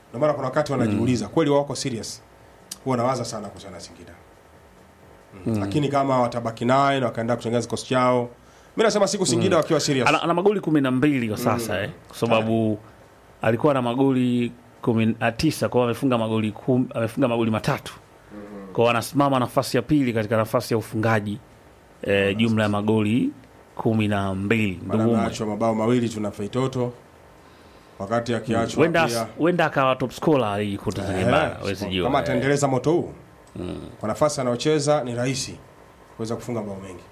Ndio maana kuna wakati wanajiuliza kweli wako serious, huwa nawaza sana kuhusiana na Singida mm. Lakini kama watabaki naye na wakaenda kutengeneza kikosi chao, mimi nasema siku Singida wakiwa serious ana, ana magoli kumi na mbili kwa sasa eh, kwa sababu alikuwa na magoli kumi na tisa kwao amefunga magoli kum, amefunga magoli matatu kwao anasimama nafasi ya pili katika nafasi ya ufungaji eh, jumla ya magoli kumi na mbili Maana Ndugumu. ameachwa mabao mawili tu na Feitoto, wakati akiachwa Huenda pia huenda akawa top scorer ligi kuu Tanzania Eh, bara, huwezi jua. kama eh. ataendeleza moto huu kwa nafasi anayocheza ni rahisi kuweza kufunga mabao mengi.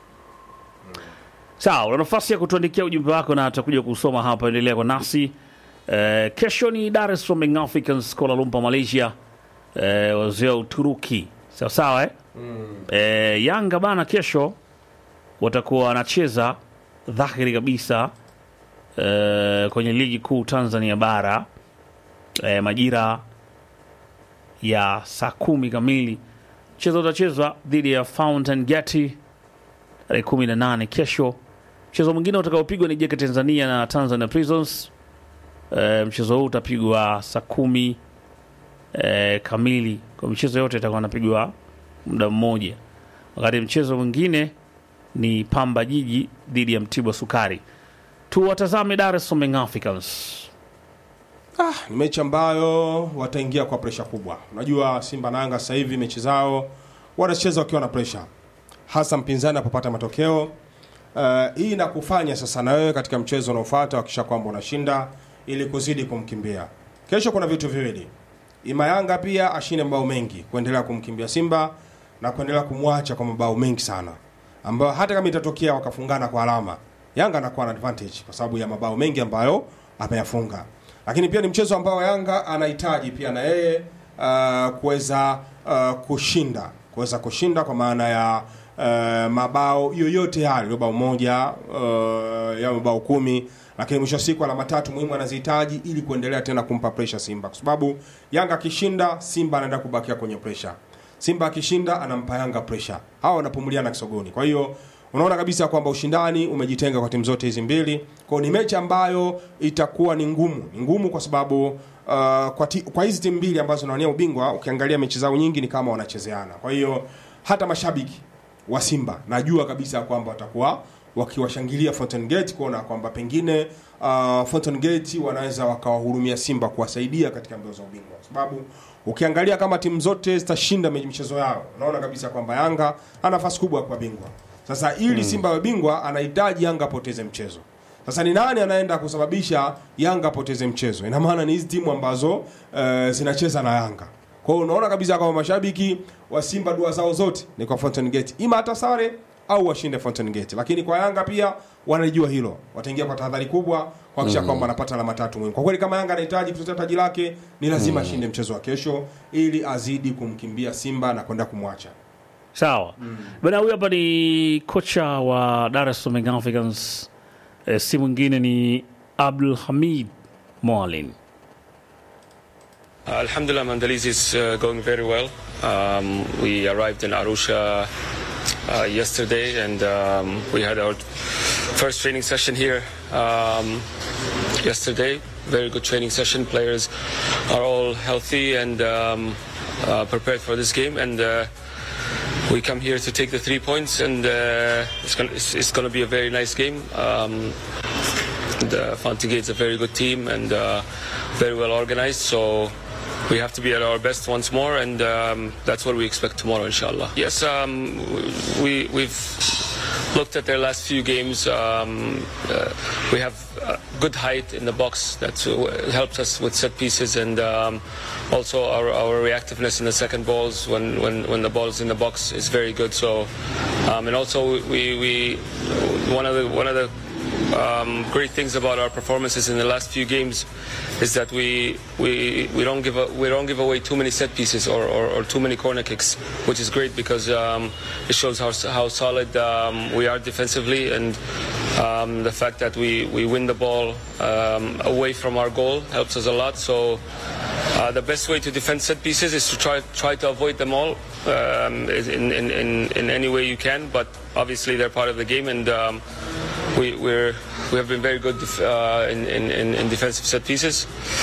Sawa, una nafasi ya kutuandikia ujumbe wako na tutakuja kusoma hapa. Endelea kwa nasi. Eh, kesho ni Dar es Salaam Young Africans Kuala Lumpur Malaysia, eh, wazee wa Uturuki. Sawa sawa eh? Eh, Yanga bana kesho watakuwa wanacheza dhahiri kabisa eh, kwenye ligi kuu Tanzania bara eh, majira ya saa kumi kamili. Mchezo utachezwa dhidi ya Fountain Gate tarehe kumi na nane kesho. Mchezo mwingine utakaopigwa ni JK Tanzania na Tanzania Prisons. E, mchezo huu utapigwa saa kumi e, kamili. Kwa michezo yote itakuwa inapigwa muda mmoja, wakati mchezo mwingine ni Pamba Jiji dhidi ya Mtibwa Sukari. Tuwatazame Dar es Salaam Young Africans. Ah, ni mechi ambayo wataingia kwa presha kubwa. Unajua Simba na Yanga sasa hivi mechi zao wanacheza wakiwa na presha, hasa mpinzani anapopata matokeo. Uh, hii inakufanya sasa na wewe katika mchezo unaofuata wakisha kwamba unashinda ili kuzidi kumkimbia. Kesho kuna vitu viwili, ima Yanga pia ashinde mabao mengi kuendelea kumkimbia Simba na kuendelea kumwacha kwa mabao mengi sana, ambayo hata kama itatokea wakafungana kwa alama, Yanga anakuwa na advantage kwa sababu ya mabao mengi ambayo ameyafunga. Lakini pia ni mchezo ambao Yanga anahitaji pia na yeye uh, kuweza uh, kushinda kuweza kushinda kwa maana ya uh, mabao yoyote yale, bao moja uh, ya mabao kumi, lakini mwisho wa siku alama tatu muhimu anazihitaji ili kuendelea tena kumpa pressure Simba, kwa sababu Yanga akishinda, Simba anaenda kubakia kwenye pressure. Simba akishinda anampa Yanga pressure, hawa wanapumuliana kisogoni. Kwa hiyo unaona kabisa kwamba ushindani umejitenga kwa timu zote hizi mbili. Kwa hiyo ni mechi ambayo itakuwa ni ngumu, ni ngumu kwa sababu uh, kwa, ti, kwa hizi timu mbili ambazo zinawania ubingwa, ukiangalia mechi zao nyingi ni kama wanachezeana. Kwa hiyo hata mashabiki wa Simba najua kabisa kwamba watakuwa wakiwashangilia Fountain Gate kuona kwamba pengine uh, Fountain Gate wanaweza wakawahurumia Simba kuwasaidia katika mbio za ubingwa, kwa sababu ukiangalia kama timu zote zitashinda mechi michezo yao, unaona kabisa kwamba Yanga ana nafasi kubwa ya kuwa bingwa. Sasa ili Simba awe bingwa, anahitaji Yanga apoteze mchezo. Sasa ni nani anaenda kusababisha Yanga apoteze mchezo? Ina maana ni hizi timu ambazo uh, zinacheza na Yanga. Kwa hiyo unaona kabisa kwamba mashabiki wa Simba dua zao zote ni kwa Fountain Gate, ima hata sare au washinde Fountain Gate. Lakini kwa Yanga pia wanajua hilo, wataingia kwa tahadhari kubwa kuhakikisha kwamba wanapata alama tatu muhimu. Kwa kweli kama Yanga anahitaji kutetea taji lake, ni lazima ashinde mchezo wa kesho ili azidi kumkimbia Simba na kwenda kumwacha. Sawa bana, huyu hapa ni kocha wa Dar es Salaam Young Africans, eh, si mwingine ni Abdul Hamid Mwalin. Uh, Alhamdulillah, Mandaliz is uh, going very well. Um, we arrived in Arusha uh, yesterday and um, we had our first training session here um, yesterday. Very good training session. Players are all healthy and um, uh, prepared for this game. And uh, we come here to take the three points, and uh, it's going it's, it's to be a very nice game. Um, the Fontaine is a very good team and uh, very well organized. So we have to be at our best once more, and um, that's what we expect tomorrow, inshallah. Yes, um, we we've looked at their last few games. Um, uh, we have uh, good height in the box that uh, helps us with set pieces, and um, also our, our reactiveness in the second balls when, when, when the ball is in the box is very good. So, um, and also we, we one of the one of the um, great things about our performances in the last few games is that we we, we don't give a, we don't give away too many set pieces or, or, or too many corner kicks, which is great because um, it shows how how solid um, we are defensively and um, the fact that we, we win the ball um, away from our goal helps us a lot. So uh, the best way to defend set pieces is to try try to avoid them all um, in, in, in, in any way you can. But obviously they're part of the game and. Um, we, we're, we have been very good def- uh, in, in, in defensive set pieces.